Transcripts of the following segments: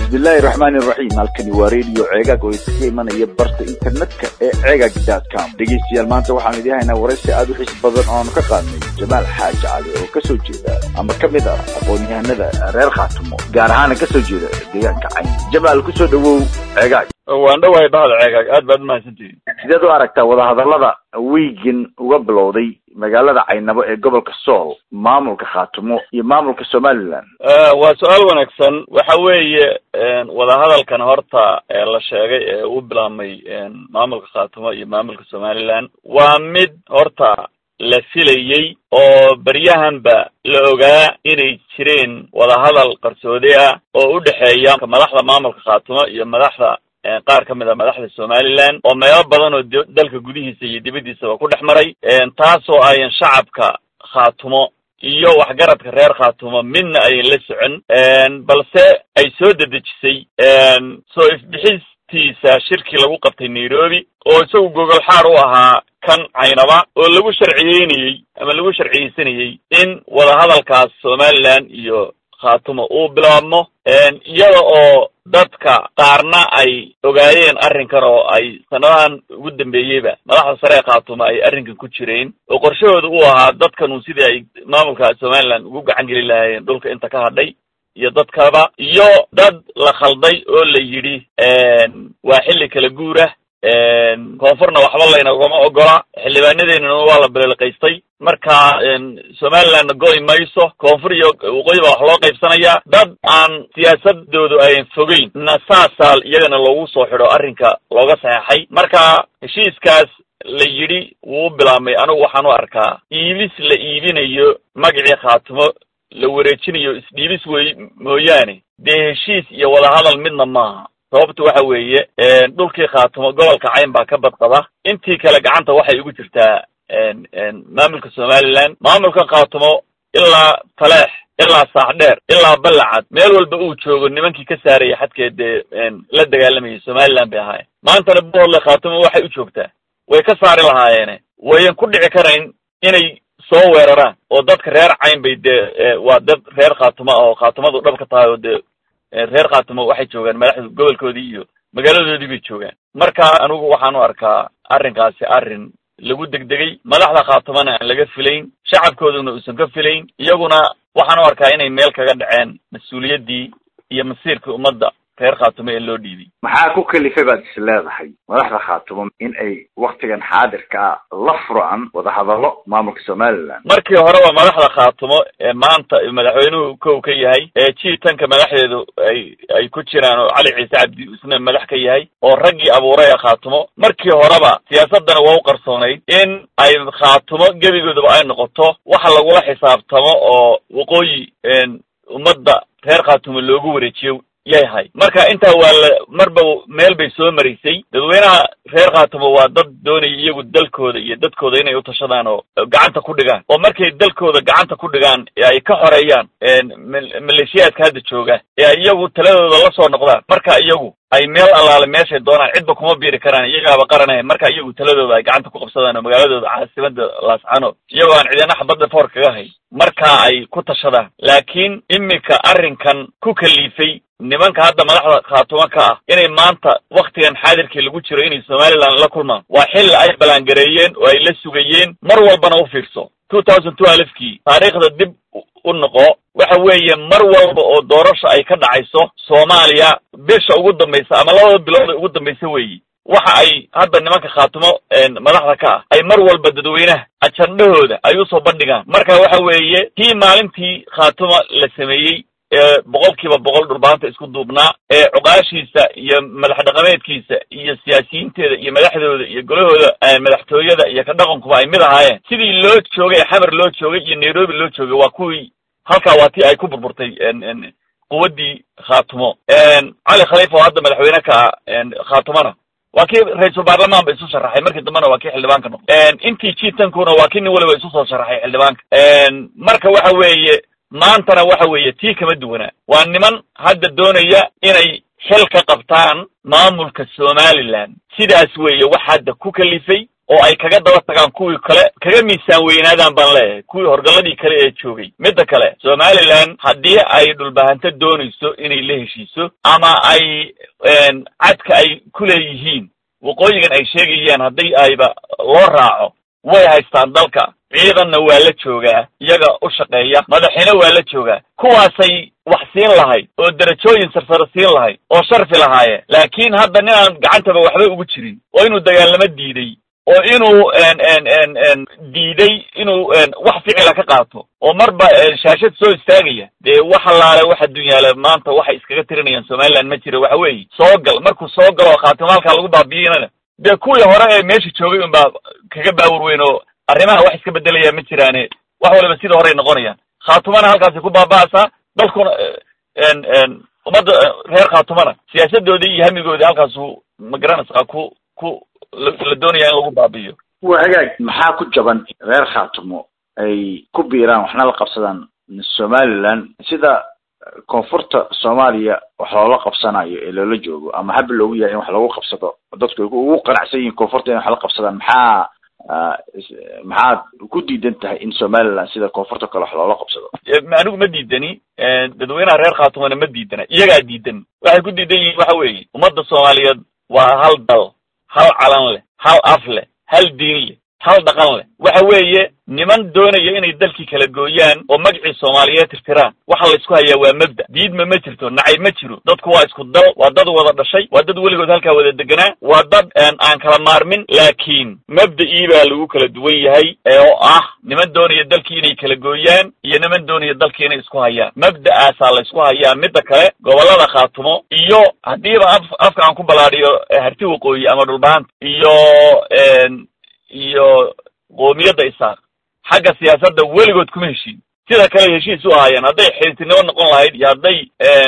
bismillaahi raxmaani raxiim halkani waa radio ceegaag oo idinka imanaya barta internetka ee ceegaag com dhegeystayaal maanta waxaan idin haynaa waraysi aada u xiis badan oo aanu ka qaadnay jamaal xaaji cali oo kasoo jeeda ama ka mid ah aqoon-yahanada reer khaatumo gaar ahaana kasoo jeeda deegaanka cayn jamaal kusoo dhawow ceegaag waan dhawahay bahda ceegaag aad baad umahadsantihin sideed u aragtaa wadahadallada wiigan uga bilowday magaalada caynabo ee gobolka sool maamulka khaatumo iyo maamulka somaliland waa su-aal wanaagsan waxa weeye wadahadalkan horta ee la sheegay ee uu bilaabmay maamulka khaatumo iyo maamulka somaliland waa mid horta la filayey oo beryahanba la ogaa inay jireen wadahadal qarsoodi ah oo u dhexeeya madaxda maamulka khaatumo iyo madaxda qaar ka mid a madaxda somaliland oo meelo badan oo dalka gudihiisa iyo dibaddiisaba ku dhex maray taasoo ayan shacabka khaatumo iyo waxgaradka reer khaatumo midna ayan la socon balse ay soo dedejisay soo ifbixistiisa shirkii lagu qabtay nairobi oo isagu gogol xaar u ahaa kan caynaba oo lagu sharciyeynayey ama lagu sharciyeysanayey in wadahadalkaas somaliland iyo khaatumo uu bilaabmo iyada oo dadka qaarna ay ogaayeen arrinkan oo ay sanadahan ugu dambeeyeyba madaxda sare ee khaatumo ay arrinkan ku jireen oo qorshahooda u ahaa dadkanu sidii ay maamulka somaliland ugu gacan geli lahaayeen dhulka inta ka hadhay iyo dadkaba iyo dad la khalday oo la yidhi waa xilli kala guurah koonfurna waxba laynagama ogola xildhibaanadeennana waa la beleelqaystay marka somalilandna go'i mayso koonfur iyo waqooyi baa wax loo qaybsanayaa dad aan siyaasadoodu ayan fogeyn na saasaa iyagana loogu soo xidho arrinka looga saxeexay marka heshiiskaas la yidhi wuu bilaabmay anigu waxaan u arkaa iibis la iibinayo magacii khaatumo la wareejinayo isdhiibis wey mooyaane dee heshiis iyo wadahadal midna maaha sababta waxa weeye dhulkii khaatumo gobolka cayn baa ka badqaba intii kale gacanta waxay ugu jirtaa maamulka somaliland maamulka khaatumo ilaa taleex ilaa saaxdheer ilaa ballacad meel walba uu joogo nimankii ka saaraya xadkeed dee la dagaalamayay somaliland bay ahaayeen maantana boodle khaatumo waxay u joogtaa way ka saari lahaayeene wayan ku dhici karayn inay soo weeraraan oo dadka reer cayn bay dee waa dad reer khaatumo ah oo khaatumadu dhab ka tahay oo dee reer khaatumo waxay joogaan madaxda gobolkoodii iyo magaaladoodii bay joogaan marka anigu waxaan u arkaa arrinkaasi arrin lagu degdegay madaxda khaatumona aan laga filayn shacabkooduna uusan ka filayn iyaguna waxaan u arkaa inay meel kaga dhaceen mas-uuliyaddii iyo masiirkii ummadda reer khaatumo ee loo dhiibay maxaa ku kalifay baad is leedahay madaxda khaatumo in ay waktigan xaadirka ah la furaan wadahadallo maamulka somaliland markii horeba madaxda khaatumo ee maanta madaxweynuhu kow ka yahay ee jiitanka madaxdeedu ay ay ku jiraan oo cali ciise cabdi isna madax ka yahay oo raggii abuuray ee khaatumo markii horeba siyaasaddana waa u qarsoonayd in ay khaatumo gebigoodaba ay noqoto waxa lagula xisaabtamo oo waqooyi ummadda reer khaatumo loogu wareejiyo yahay marka intaa waa la marba meel bay soo maraysay dadweynaha reer khaatumo waa dad doonaya iyagu dalkooda iyo dadkooda inay utashadaan oo gacanta ku dhigaan oo markay dalkooda gacanta ku dhigaan ee ay ka xoreeyaan maleeshiyaadka hadda jooga ee ay iyagu taladooda la soo noqdaan marka iyagu ay meel allaale meeshay doonaan cidba kuma biiri karaan iyagaaba qaranaya marka iyagu taladooda ay gacanta ku qabsadaan oo magaaladooda caasimada laascano iyagoo aan cidina xabadda foor kaga hay marka ay ku tashadaan laakiin iminka arrinkan ku kaliifay nimanka hadda madaxda khaatumo ka ah inay maanta waktigan xaadirkii lagu jiro inay somaliland la kulmaan waa xilli ay ballaangareeyeen oo ay la sugayeen mar walbana u fiirso two thousand two alifkii taariikhda dib u noqo waxa weeye mar walba oo doorasha ay ka dhacayso soomaaliya bisha ugu dambaysa ama labada bilood ugu dambaysa weeyi waxa ay hadda nimanka khaatumo madaxda ka ah ay mar walba dadweynaha ajandhahooda ay usoo bandhigaan marka waxa weeye kii maalintii khaatumo la sameeyey ee boqol kiiba boqol dhulbaanta isku duubnaa ee cuqaashiisa iyo madax dhaqameedkiisa iyo siyaasiyiinteeda iyo madaxdooda iyo golahooda madaxtooyada iyo ka dhaqankuba ay mid ahaayeen sidii loo joogay xamar loo joogay iyo nairobi loo joogay waa kuwii halkaa waa tii ay ku burburtay quwaddii khaatumo cali khaliifa oo hadda madaxweyne ka ah khaatumona waa kii ra-iisul baarlamaan ba isu sharaxay markii dambena waa kii xildhibaanka noqday intii jiitankuna waa kii nin waliba isu soo sharaxay xildhibaanka marka waxa weeye maantana waxa weeye tii kama duwanaa waa niman hadda doonaya inay xil ka qabtaan maamulka somaliland sidaas weeye wax hadda ku kalifay oo ay kaga daba tagaan kuwii kale kaga miisaan weynaadaan baan leeyahay kuwii horgalladii kale ee joogay midda kale somalilan haddii ay dhulbahanto doonayso inay la heshiiso ama ay cadka ay ku leeyihiin waqooyigan ay sheegayaan haddii ayba loo raaco way haystaan dalka ciidanna waa la joogaa iyaga u shaqeeya madaxina waa la joogaa kuwaasay wax siin lahayd oo derajooyin sarsare siin lahayd oo sharfi lahaayeen laakiin hadda nin aan gacantaba waxba ugu jirin oo inuu dagaalamo diiday oo inuu diiday inuu wax ficila ka qaato oo marba shaashad soo istaagaya dee wax allaale waxa dunyaale maanta waxay iskaga tirinayaan somaliland ma jira waxa weeye soo gal markuu soo galo khaatimaalkaa lagu baabi'inana dee kuwii hore ee meesha joogay unbaa kaga baawar weyn oo arrimaha wax iska bedelaya ma jiraane wax waliba sida horey noqonayaan khaatumana halkaasi ku baaba'aysaa dalkuna ummadda reer khaatumana siyaasadoodii iyo hamigoodii halkaasu magaranaysaa ku ku la doonaya in lagu baabi'iyo waa hagaag maxaa ku jaban reer khaatumo ay ku biiraan waxna la qabsadaan somaliland sida koonfurta soomaaliya wax loola qabsanayo ee loola joogo ama haba loogu yahay in wax lagu qabsado dadku ay ugu qanacsan yihiin koonfurta in wax la qabsadaan maxaa maxaad ku diidan tahay in somaliland sida koonfurta kale wax loola qabsado anigu ma diidani dadweynaha reer khaatumona ma diidana iyagaa diidan waxay ku diidan yihiin waxa weeye ummadda soomaaliyeed waa hal dal hal calan leh hal af leh hal diin leh hal dhaqan leh waxa weeye niman doonaya inay dalkii kala gooyaan oo magacii soomaaliyeed tirtiraan waxa la isku hayaa waa mabda diidma ma jirto nacay ma jiro dadku waa isku dal waa dad wada dhashay waa dad weligood halkaa wada deganaa waa dad aan kala maarmin laakiin mabda'ii baa lagu kala duwan yahay oo ah niman doonaya dalkii inay kala gooyaan iyo niman doonaya dalkii inay isku hayaan mabda'aasaa la isku hayaa midda kale gobollada khaatumo iyo haddiiba af afka aan ku ballaadhiyo harti waqooyi ama dhulbaanta iyo iyo qoomiyadda isaaq xagga siyaasadda weligood kuma heshiin sida kale heshiis u ahaayeen hadday xiriirtinimo noqon lahayd iyo hadday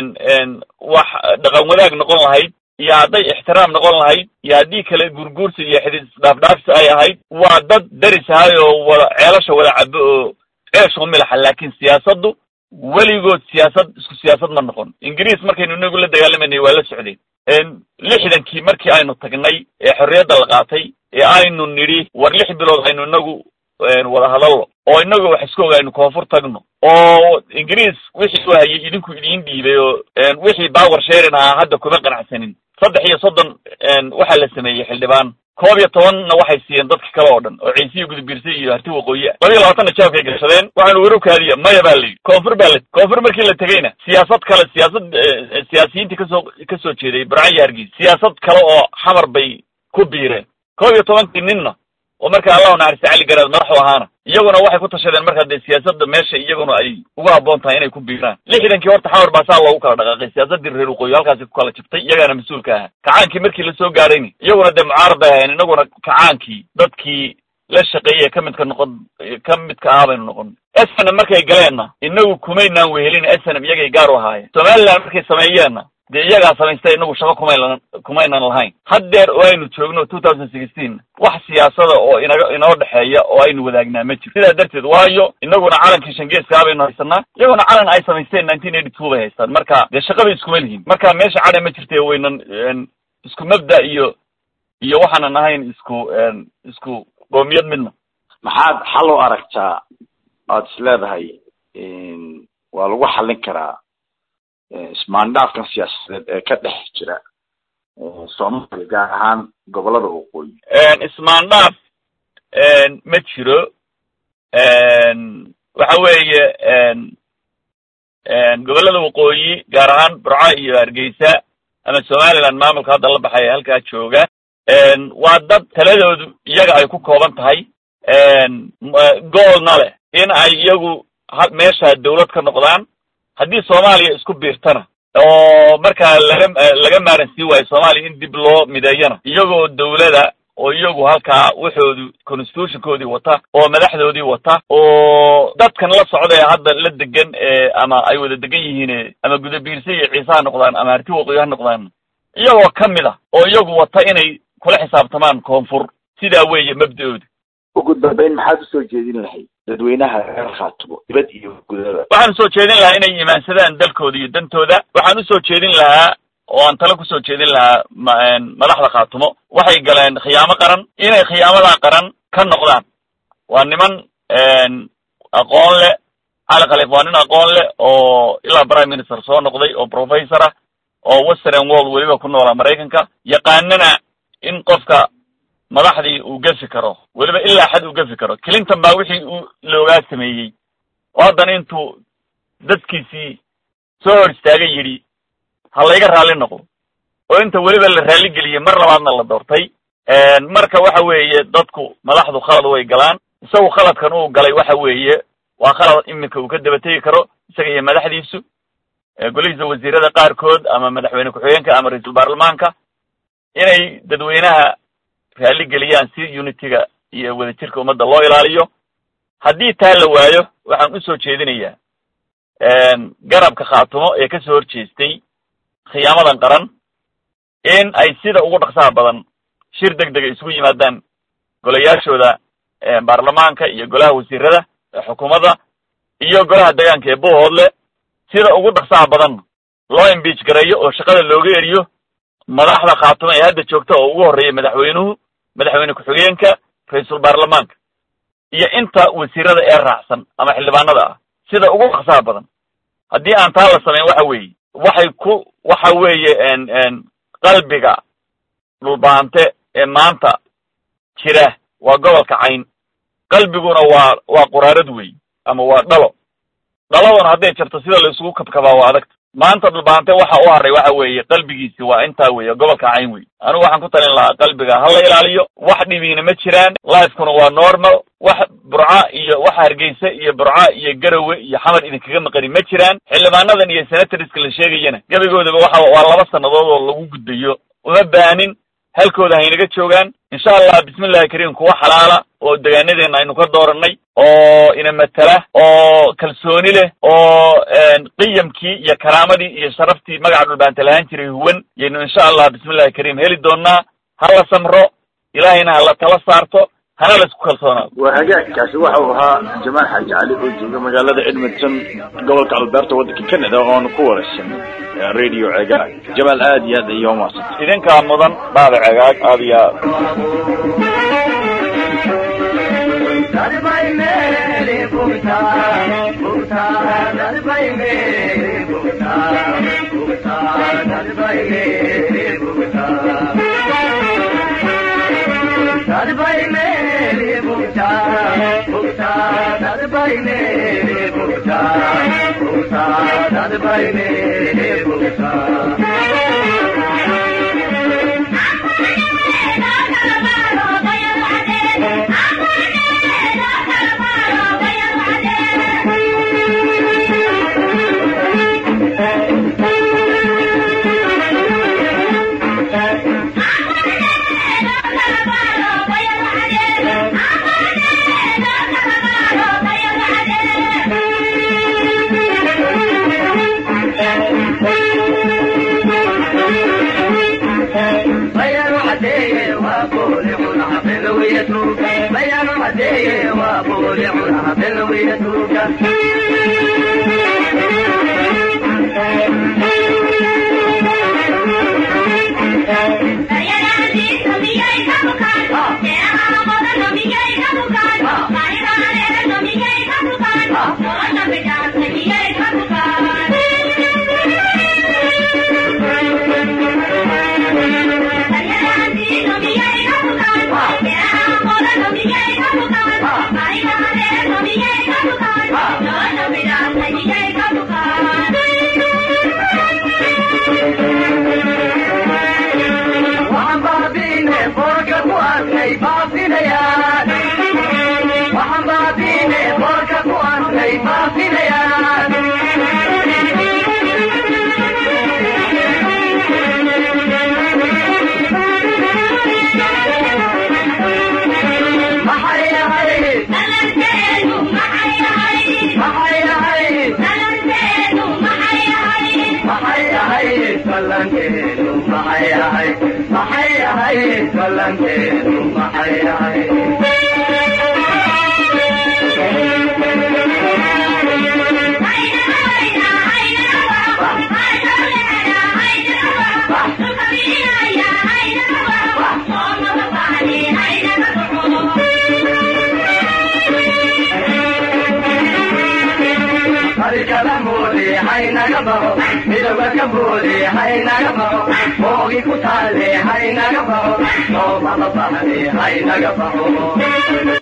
wax dhaqan wadaag noqon lahayd iyo hadday ixtiraam noqon lahayd iyo haddii kale gurguursi iyo xidid isdhaafdhaafsi ay ahayd waa dad daris ahay oo wada ceelasha wada cabo oo ceeshu milaxa laakiin siyaasaddu weligood siyaasad isku siyaasad ma noqon ingiriis markaynu inagu la dagaalamanay waa la socdeen lixdankii markii aynu tagnay ee xorriyadda la qaatay ee aynu nidhi war lix bilood aynu inagu wada hadallo oo inagu wax isku og aynu koonfur tagno oo ingiriis wixii u hayay idinku idiin dhiibay oo wixii power sharing ahaa hadda kuma qanacsanin saddex iyo soddon waxaa la sameeyey xildhibaan koob iyo tobanna waxay siiyeen dadka kale oo dhan oo ciisiyi gudubiirsa iyo harti waqooyi ah laba iyo labaatanna jaabkay gashadeen waxaanu werowkaadiya maya baa layidhi koonfur baa la koonfur markii la tegeyna siyaasad kale siyaasad siyaasiyiintii kasoo kasoo jeeday burcan iyo hargeysa siyaasad kale oo xamar bay ku biireen koob iyo tobankii ninna oo marka allahu naxariista cali garaad madaxu ahaana iyaguna waxay ku tashadeen markaa dee siyaasadda meesha iyaguna ay ugu habboon tahay inay ku biiraan lixdankii horta xamar baa saa loogu kala dhaqaaqay siyaasaddii reer waqooyi halkaasi ku kala jabtay iyagaana mas-uulka ahaa kacaankii markii lasoo gaarayni iyaguna dee mucaarad bay ahayn inaguna kacaankii dadkii la shaqeeyey ka midka noqon ka midka ahaa baynu noqon snm markay galeenna inagu kumaynaan wehelin snm iyagay gaar u ahaayeen somaliland markay sameeyeenna dee iyagaa samaystay inagu shaqo kumaylan kumaynan lahayn haddeer oo aynu joogno two thousand sixteen wax siyaasada oo inaga inoo dhexeeya oo aynu wadaagnaa ma jiro sidaa darteed waayo inaguna calankii shangeeska baynu haysanaa iyaguna calan ay samaysteen nineteen eighty two bay haystaan marka dee shaqabay iskuma lihiin marka meesha cadhe ma jirte waynan isku mabda iyo iyo waxaanan ahayn isku isku qoomiyad midna maxaad xal u aragtaa aad is leedahay waa lagu xallin karaa ismaandhaafkan siyaasadeed ee ka dhex jira soomaaliya gaar ahaan gobolada waqooyi ismaandhaaf ma jiro waxa weeye gobolada waqooyi gaar ahaan burco iyo hargeysa ama somaliland maamulka hadda la baxaya halkaa jooga waa dad taladoodu iyaga ay ku kooban tahay goolna leh in ay iyagu meesha dawlad ka noqdaan haddii soomaaliya isku biirtana oo markaa laga laga maaran sii waayo soomaaliya in dib loo mideeyana iyagoo dawlada oo iyagu halkaa waxoodu constitutionkoodii wata oo madaxdoodii wata oo dadkan la socda ee hadda la degan ee ama ay wada degan yihiin ama gudabiirse iyo ciise ha noqdaan ama harti waqooyi ha noqdaan iyagoo ka mid ah oo iyagu wata inay kula xisaabtamaan koonfur sidaa weeye mabda-ooda ugu dambeyn maxaad usoo jeedin lahayd dadweynaha reer khaatumo dibad iyo gudada waxaan usoo jeedin lahaa inay imaansadaan dalkooda iyo dantooda waxaan usoo jeedin lahaa oo aan talo kusoo jeedin lahaa madaxda khaatumo waxay galeen khiyaamo qaran inay khiyaamadaa qaran ka noqdaan waa niman aqoon leh cali khaliif waa nin aqoon leh oo ilaa prime minister soo noqday oo professor ah oo western world weliba ku noolaa maraykanka yaqaanana in qofka madaxdii uu gefi karo weliba ilaa xad uu gefi karo clinton baa wixii uu loogaa sameeyey oo haddana intuu dadkiisii soo hor istaagay yidhi ha layga raalli noqdo oo inta weliba la raalli geliyey mar labaadna la doortay marka waxa weeye dadku madaxdu khalad way galaan isagu khaladkan uu galay waxa weeye waa khalad iminka uu ka daba tegi karo isaga iyo madaxdiisu golihiisa wasiirada qaarkood ama madaxweyne ku-xigeenka ama ra-iisul baarlamaanka inay dadweynaha raalli geliyaan si unitiga iyo wadajirka ummadda loo ilaaliyo haddii taa la waayo waxaan usoo jeedinayaa garabka khaatumo ee kasoo horjeestay khiyaamadan qaran in ay sida ugu dhaqsaha badan shir deg dega isugu yimaadaan golayaashooda baarlamaanka iyo golaha wasiirada xukuumadda iyo golaha deegaanka ee buuhoodle sida ugu dhaqsaha badan loo imbiij gareeyo oo shaqada looga eriyo madaxda khaatumo ee hadda joogta oo ugu horreeya madaxweynuhu madaxweyne ku-xigeenka ra-iisul baarlamaanka iyo inta wasiirada ee raacsan ama xildhibaanada ah sida ugu dhaqsaha badan haddii aan taa la samayn waxa weeye waxay ku waxa weeye qalbiga dhulbaante ee maanta jira waa gobolka cayn qalbiguna waa waa quraarad wey ama waa dhalo dhaladuna hadday jarto sida la isugu kabkabaa waa adagta maanta dhulbaante waxa u haray waxa weeye qalbigiisi waa intaa weeye gobolka cayn wey anigu waxaan ku talin lahaa qalbiga ha la ilaaliyo wax dhibiina ma jiraan lifekuna waa normal wax burca iyo waxa hargeysa iyo burca iyo garowe iyo xamar idinkaga maqani ma jiraan xildhibaanadan iyo senatoriska la sheegayana gebigoodaba waxa waa laba sannadood oo lagu gudbayo uma baanin halkooda haynaga joogaan insha allah bismillahi kariim kuwa xalaala oo degaanadeena aynu ka dooranay oo ina matala oo kalsooni leh oo qiyamkii iyo karaamadii iyo sharaftii magaca dhulbaanta lahaan jiray huwan yaynu insha allah bismillahi kariim heli doonaa ha la samro ilaahayna ha la tala saarto hana la isku kalsoonaado waa hagaagkaasi waxa uu ahaa jamaal xaaji cali oo jooga magaalada edmonton gobolka alberta waddanka canada oonu ku waraysanay radio cegaag jamaal aad iyo aad iyo umaadsan idinkaa mudan baada cegaag aad iyo aad Bye. haynaga baxo midowga ka boode haynaga baxo moogi ku taale haynaga baxo soomama bahne haynaga baxo